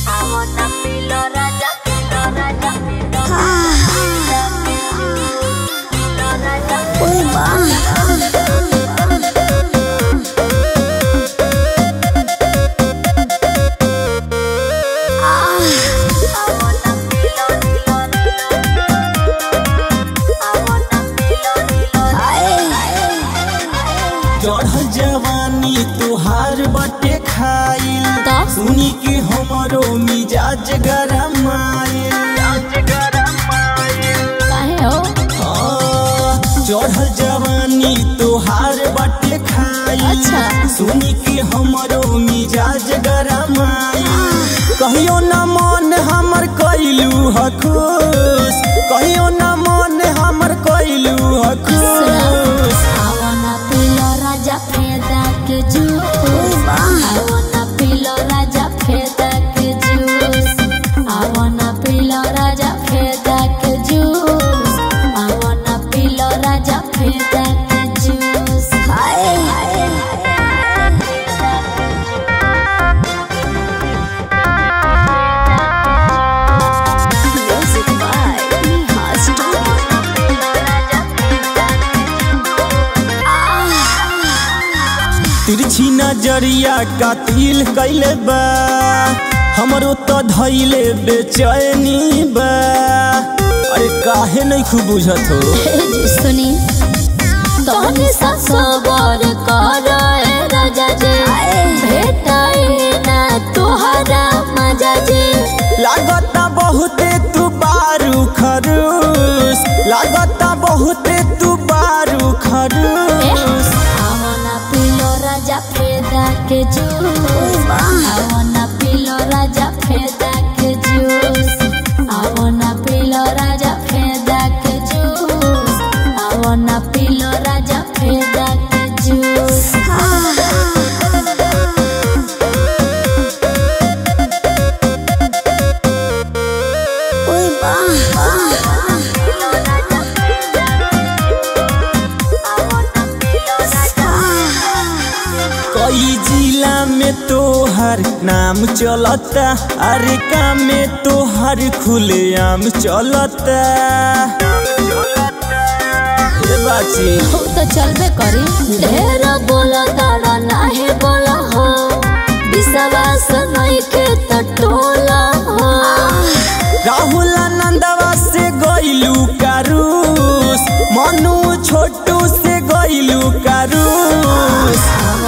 चढ़ल जवानी तुहार बटे खाइल तो? सुनी के हमरो मिजाज गरमाइल काहे हो हाँ, चढ़ल जवानी तुहार बटे खाइल अच्छा। सुनी के हमरो मिजाज गरमाइल कहियो न मन हमर कैलू ह खुश कहियो न मन हमर कैलू ह खुश आवना पिलो राजा फेदा के जूस आवना पिलो राजा फेदा के जूस आवना पिलो राजा फेदा के जूस आवना पिलो राजा फेदा के जूस हाय म्यूजिक बाय नेहा तिरछी नजरिया कातिल कैले बा हमरो तो धैले बेचैनी बा अरे काहे नहीं खूब बुझत हो सुनी तोहनी सा सबर कर राजा जी भेटाए ना तोहरा मजा जी लागता बहुते तू बारू खरूस लागता बहुते तू बारू खरूस आवना पिलो राजा फेदा के जूस आवना पिलो राजा फेदा के जूस आवना पिलो राजा फेदा के जूस आवना पिलो राजा फेदा के जूस कई जिला में तोहर नाम चलता अरे काम में तोहर खुलेआम चलता ए बाची हो तो चलबे करी ढेर बोलो तारा नाहे बोला हो विश्वास नहीं के तो टोला हो राहुल आनंदवा से गइलू कारूस मनु छोटू से गइलू कारूस आवना